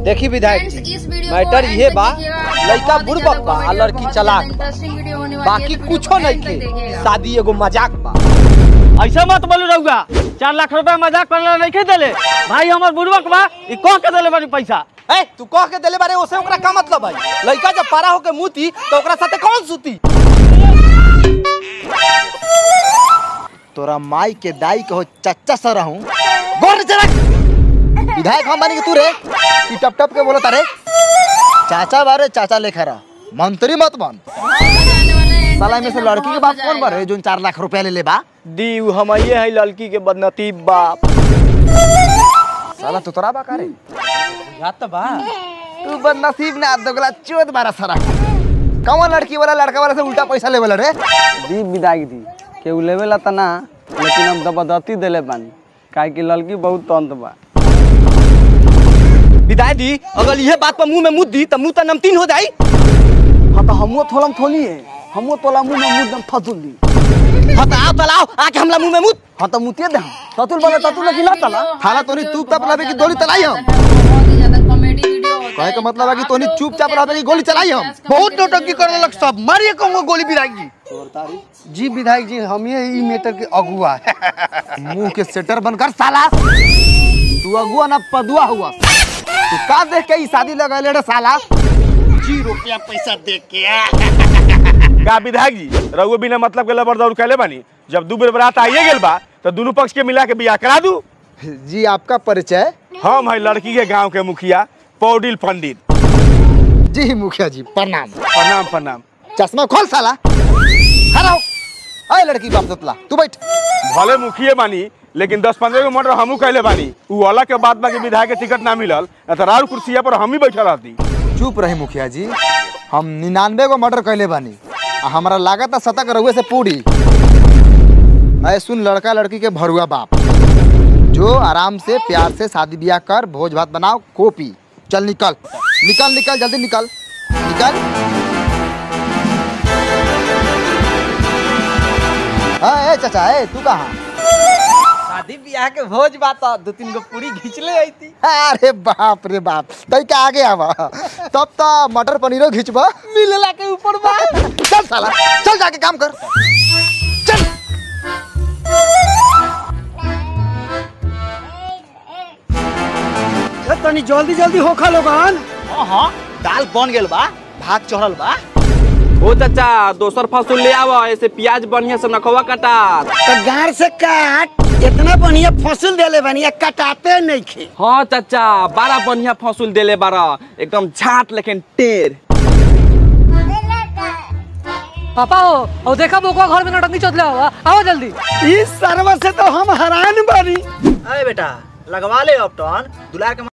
देखी विधायक Friends, जी इस वीडियो को मैटर end ये तक बा देखिएगा। लड़का बहुत ही बुड़बक ज्यादा बा आ comedy लड़की और चलाक बहुत बा ज्यादा interesting video होने वाली है। बाकी इस वीडियो कुछो को नहीं end तक खे देखिएगा। शादी एगो मजाक बा ऐसा मत बोलू रहुआ चार लाख रुपया मजाक करला नहीं खे देले भाई हमर बुढ़बक बा ई कह के देले बानी पैसा ए तू कह के देले बारे ओसे ओकरा का मतलब भाई लड़का जब पारा होके मुती तो ओकरा साथे कौन सुती तोरा माई के दाई कहो चच्चा सा रहूं गोर नीचे रख विधायक हम बानी कि तू रे कि टप टप के बोलता रे चाचा बारे चाचा लेखा रह मंत्री मत बन जाने वाले end साला तक में से देखना लड़की के बहुत बाप मजा कौन बारे आएगा। जो चार लाख रुपया ले ले बा दी उ हमइए है लड़की के बदनसीब बाप साला तो तोरा बा का रे याद तो बा तू बदनसीब ना दोगला चोद बारा सारा कौन लड़की वाला लड़का वाला से उल्टा पैसा लेवल रे दी विदाई दी केहू लेवेला त ना लेकिन हम जबरदस्ती देले बानी काहे कि लड़की बहुत तंत बा विदाई दी अगर यह बात पर मुंह में मुद दी तो मुंह तो नमतीन हो जाई हाँ तो हमो थोलम थोली है हमो तोला मुंह में मुंह दम फसुल दी हाँ तो आओ तो लाओ आके हमला मुंह में मुद हाँ तो मुतिए दे हम ततुल बने ततुल लेकिन ना तला थाला तोनी तू तप लावे की गोली चलाई हम बहुत ही ज्यादा कॉमेडी वीडियो होता कहे है। का मतलब है कि तोनी चुपचाप रहबे की गोली चलाई हम बहुत नौटंकी करने लग सब मारिए कहूंगा गोली विधायक जी जी विधायक जी हम ये ई मैटर के अगुआ मुंह के सेटर बनकर साला तू अगुआ ना पदुआ हुआ तू का देख के ई शादी लगैले रे साला जी रुपया पैसा देख के का विधायक जी रहुए बिना मतलब के लबर दौड़ कैले बानी जब दू बेर बरात आइए गेल बा तो दोनों पक्ष के मिला के बियाह करा दू जी आपका परिचय हम है लड़की के गांव के मुखिया पौडिल पंडित जी मुखिया जी प्रणाम प्रणाम प्रणाम चश्मा खोल साला हराओ अरे लड़की बाप दोतला तू बैठ भले मुखिए बानी लेकिन दस पंद्रह गो मर्डर हमू कैले बानी उ अलग के बात बा कि विधायक के टिकट ना मिलल न तो राउर कुर्सिया पर हम ही बैठल रहती चुप रही मुखिया जी हम निन्यानवे गो मर्डर कैले बानी आ हमारा लागत है शतक रहुए से पूरी ऐ सुन लड़का लड़की के भरुआ बाप जो आराम से प्यार से शादी ब्याह कर भोज भात बनाओ कॉपी चल निकल निकल निकल जल्दी निकल निकल हाँ ए चाचा ए तू कहाँ शादी ब्याह के भोज बात दो तीन गो पूरी घींच ले आई थी अरे बाप रे बाप तई का आगे आवा तब तो मटर पनीरो घिचबा मिलला के ऊपर बा चल साला चल जाके काम कर चल तनी जल्दी जल्दी होखा लोगन हाँ हाँ दाल बन गेल बा भात चढ़ल बा ओ चाचा दोसर फसल ले आवा ऐसे प्याज बढ़िया से नखवा कटा तो गाड़ से काट इतना बढ़िया फसल देले बानी कटाते नहीं खे हाँ चाचा बड़ा बढ़िया फसल देले बारा एकदम झाट लेकिन टेर पापा हो और देखा बोकुआ घर में नटंकी चोतले हुआ आओ जल्दी इस सर्व से तो हम हैरान बानी अरे बेटा लगवा ले ऑप्टॉन दुलार के